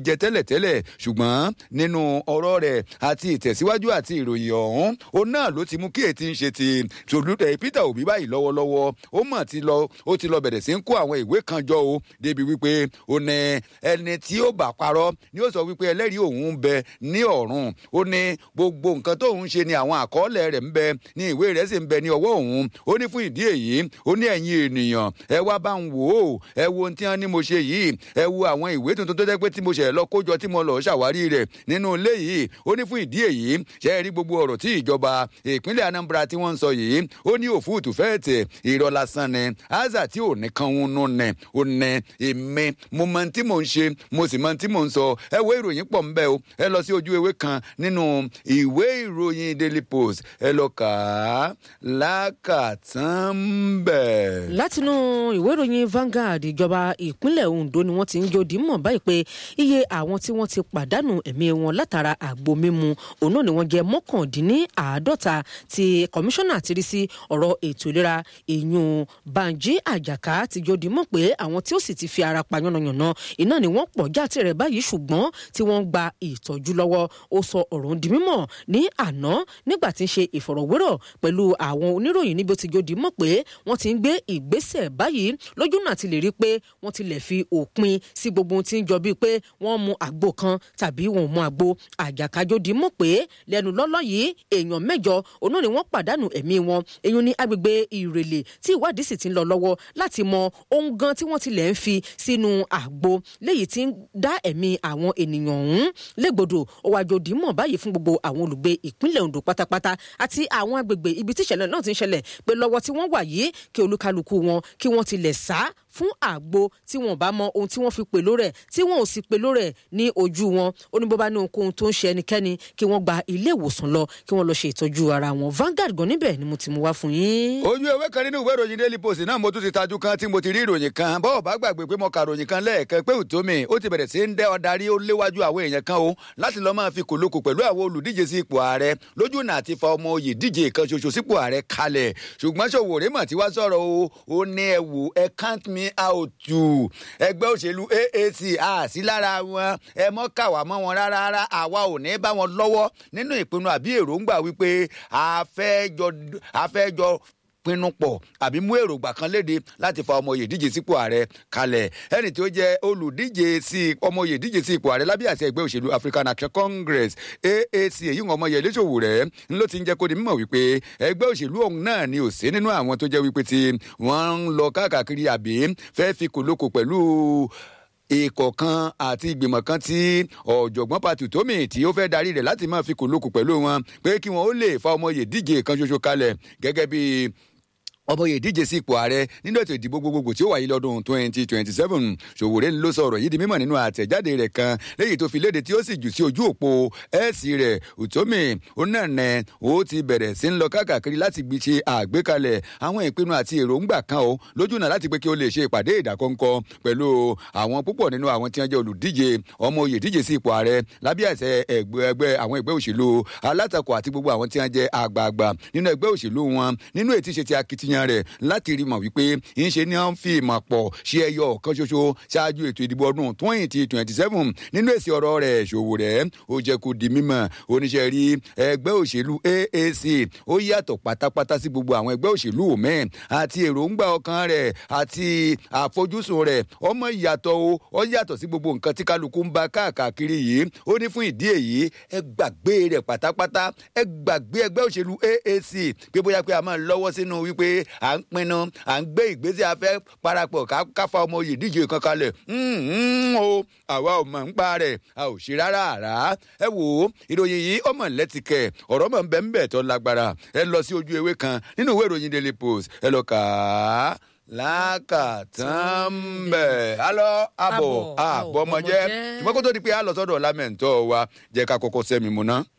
jẹ tẹ́lẹ̀tẹ́lẹ̀ ṣùgbọ́n nínú ọ̀rọ̀ rẹ̀ àti ìtẹ̀síwájú àti ìròyìn ọ̀hún òun náà ló ti mú kí ètí ń ṣe ti tòlúdẹ̀ Peter Obi báyìí lọ́wọ́lọ́wọ́ ó mọ̀ ti lọ ó ti lọ bẹ̀rẹ̀ sí ń kó àwọn ìwé kan jọ o débi wípé ó ní ẹni tí ó bá parọ́ ni ó sọ wípé ẹlẹ́rìí òun ń bẹ ní ọ̀run ó ní gbogbo nǹkan tóun ṣe ni àwọn àkọọ́lẹ̀ rẹ̀ ń bẹ ní ìwé rẹ̀ sì ń bẹ ní ọwọ́ òun ó ní fún ìdí èyí ó ní ẹ̀yin ènìyàn ẹ wá bá ń wò ó ẹ wo ohun tí wọ́n ní mo ṣe yìí ẹ wo àwọn ìwé tuntun tó jẹ́ pé tí mo ṣẹ̀ lọ kójọ tí mo lọ ṣàwárí rẹ̀ nínú ilé yìí ó ní fún ìdí èyí ṣe é rí gbogbo ọ̀rọ̀ tí ìjọba ìpínlẹ̀ Anambra tí wọ́n ń sọ yìí ó ní òfúùtù fẹ́ẹ̀tẹ̀ irọ́ lásán ni áza tí ò ní kan ń nù nẹ ó nẹ èmi mo mọ tí mò ń ṣe mo sì mọ tí mò ń sọ ẹ wo ìròyìn pọ̀ ńbẹ́ o ẹ lọ sí ojú ewé kan nínú ìwé ìròyìn Daily Post ẹ lọ kà á lákàtàn bẹ̀. látinú ìwé ìròyìn Vanguard ìjọba ìpínlẹ̀ Ondo ni wọ́n ti ń jòdì mọ̀ báyìí pé iye àwọn tí wọ́n ti pàdánù ẹ̀mí wọn látara àgbo mímu òun náà ni wọ́n jẹ́ mọ́kàndínláàádọ́ta tí kọmíṣánná ti rí sí ọ̀rọ̀ ètò ìlera ìyún Banji Àjàká ti jòdì mọ̀ pé àwọn tí ó sì ti fi ara pa yánnayànna iná ni wọ́n pọ̀ jáde rẹ̀ báyìí ṣùgbọ́n tí wọ́n ń gba ìtọ́jú lọ́wọ́ ó sọ ọ̀rọ̀ di mímọ̀ ní àná nígbà tí ń ṣe ìfọ̀rọ̀wérọ̀ pẹ̀lú àwọn oníròyìn níbi ó ti jòdì mọ̀ pé wọ́n ti ń gbé ìgbésẹ̀ báyìí lójú náà ti lè rí pé wọ́n ti lè fi òpin sí gbogbo ohun tí ń jọ bíi pé wọ́n mu àgbo kan tàbí wọn ò mu àgbo àjàkájòdì mọ̀ pé lẹ́nu lọ́lọ́ yìí èèyàn mẹ́jọ òun náà ni wọ́n pàdánù ẹ̀mí wọn èyí ní agbègbè ìrèlè tí ìwádìí sì ti ń lọ lọ́wọ́ láti mọ ohun gan tí wọ́n tilẹ̀ ń fi sínú àgbo léyìí tí ń dá ẹ̀mí àwọn ènìyàn ọ̀hún légbodò òwàjòdì mọ̀ báyìí fún gbogbo àwọn olùgbé ìpínlẹ̀ Ondo pátápátá àti àwọn agbègbè ibi tí ìṣẹ̀lẹ̀ náà ti ń ṣẹlẹ̀ pé lọ́wọ́ tí wọ́n wà yìí kí olúkálukú wọn kí wọ́n tilẹ̀ sá fún àgbo tí wọn bá mọ ohun tí wọ́n fi pèlò rẹ̀ tí wọn ò sì pèlò rẹ̀ ní ojú wọn ó ní bó bá ní ohunkóhun tó ń ṣe ẹnikẹ́ni kí wọ́n gba ilé ìwòsàn lọ kí wọ́n lọ ṣe ìtọ́jú ara wọn Vanguard gan níbẹ̀ ni mo ti mú wá fún yín. ojú ewé kan nínú ìwé ìròyìn Daily Post náà mo tún ti tajú kan tí mo ti rí ìròyìn kan bọ́ọ̀ bá gbàgbé pé mo ka ìròyìn kan lẹ́ẹ̀kan pé òtómi ó ti bẹ̀rẹ̀ sí ń dẹ́ ọ̀darí ó léwájú àwọn èèyàn kan o láti lọ́ọ́ máa fi kòlókò pẹ̀lú àwọn olùdíje sí ipò ààrẹ lójú náà ti fa ọmọ oyè díje kan ṣoṣo sípò ààrẹ kalẹ̀ ṣùgbọ́n Sowore mọ̀ tí wá sọ̀rọ̀ o ó ní ẹ wò ẹ count me out too ẹgbẹ́ òṣèlú AAC àsí lára wọn ẹ mọ́ kàwá mọ́ wọn rárá rárá àwa ò ní bá wọn lọ́wọ́ nínú ìpinnu àbí èròǹgbà wípé a fẹ́ jọ pinnu pọ̀ àbí mú èròǹgbà kan léde láti fa ọmọ oyè díje sípò ààrẹ kalẹ̀ ẹni tí ó jẹ́ olùdíje sí ọmọ oyè díje sí ipò ààrẹ lábẹ́ àṣẹ ẹgbẹ́ òṣèlú African Action Congress AAC èyí ń ọmọ Yẹlé Sowore ló ti ń jẹ́ kó di mímọ̀ wípé ẹgbẹ́ òṣèlú ọ̀hún náà ni ò sí nínú àwọn tó jẹ́ wípé tí wọ́n ń lọ káàkiri àbí fẹ́ fi kòlókò pẹ̀lú ikọ̀ kan àti ìgbìmọ̀ kan tí ọ̀jọ̀gbọ́n patu tómi tí ó fẹ́ darí rẹ̀ láti máa fi kòlókò pẹ̀lú wọn pé kí wọn ó lè fa ọmọ oyè díje kan ṣoṣo kalẹ̀ gẹ́gẹ́ bíi ọmọye díje sí ipò ààrẹ nínú ètò ìdìbò gbogbogbò tí ó wáyé lọ́dún twenty twenty seven Sowore ló sọ̀rọ̀ yìí di mímọ̀ nínú àtẹ̀jáde rẹ̀ kan léyìí tó fi léde tí ó sì jù sí ojú òpó ẹ̀ẹ́sì rẹ̀ Utomi onínàánẹ ó ti bẹ̀rẹ̀ sí ń lọ káàkiri láti gbi ṣe àgbékalẹ̀ àwọn ìpinnu àti èròǹgbà kan o lójú náà láti pé kí ó lè ṣe ìpàdé ìdákọ́ńkọ́ pẹ̀lú àwọn púpọ̀ nínú àwọn tí wọ́n jẹ́ olùdíje ọmọye díje sí ipò ààrẹ lábẹ́ àṣẹ ẹgbẹ́ àwọn ẹgbẹ́ òṣèlú alátakò àti gbogbo àwọn tí wọ́n jẹ́ àgbààgbà nínú ẹgbẹ́ òṣèlú wọn nínú ètí ṣe ti akitiyan èèyàn rẹ̀ láti rí mọ̀ wípé ń ṣe ni wọ́n fi ìmọ̀ pọ̀ ṣe ẹyọ kan ṣoṣo ṣáájú ètò ìdìbò ọdún twenty twenty seven nínú èsì ọ̀rọ̀ rẹ̀ Sowore ó jẹ́ kó di mímọ̀ oníṣẹ́ rí ẹgbẹ́ òṣèlú AAC ó yàtọ̀ pátápátá sí gbogbo àwọn ẹgbẹ́ òṣèlú òmẹ́ àti èròǹgbà ọkàn rẹ̀ àti àfojúsùn rẹ̀ ọmọ ìyàtọ̀ o ó yàtọ̀ sí gbogbo nǹkan tí kálukú ń bá káàkiri yìí ó ní fún ìdí èyí ẹ gbàgbé rẹ̀ pátápátá ẹ gbàgbé ẹgbẹ́ òṣèlú AAC pé bóyá pé a máa lọ́wọ́ sínú wípé à ń pinnu à ń gbé ìgbésẹ̀ afẹ́ parapọ̀ káfa ọmọ oyè díje kan kalẹ̀ o àwa ò mọ̀ ń pa rẹ̀ a ò ṣe rárá àrá ẹ wò ó ìròyìn yìí ọmọ lẹ́tìkẹ̀ ọ̀rọ̀ mọ̀ ń bẹ́ ń bẹ̀ tó lágbára ẹ lọ sí ojú ewé kan nínú ìwé ìròyìn Daily Post ẹ lọ kà á lákàtàn bẹ̀ alọ́ àbọ̀ àbọ̀mọjẹ́ ṣùgbọ́n kó tó di pé a lọ sọ́dọ̀ lámẹ̀ntọ́ wa jẹ́ ká kọ́kọ́ sẹ́mi mu ná.